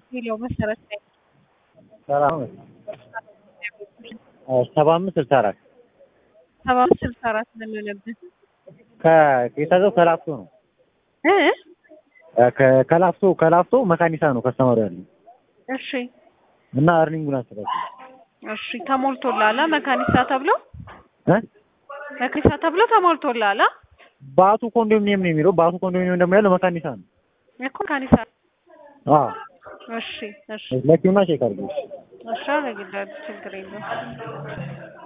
የሚለው መሰረት ላይ ሰላም ሰባ አምስት ስልሳ አራት ሰባ አምስት ስልሳ አራት ነው የሚሆነብህ የታዘው ከላፍቶ ነው እ ከ- ከላፍቶ ከላፍቶ መካኒሳ ነው ከስተመሩ ያለው እሺ እና እርኒንጉን አስተካክል እሺ ተሞልቶልሃል መካኒሳ ተብሎ እ መካኒሳ ተብሎ ተሞልቶልሃል ባቱ ኮንዶሚኒየም ነው የሚለው ባቱ ኮንዶሚኒየም ደግሞ ያለው መካኒሳ ነው እኮ መካኒሳ አዎ እሺ እሺ ለኪውና ቼክ አድርገው እሺ አደርግልሃለሁ ችግር የለውም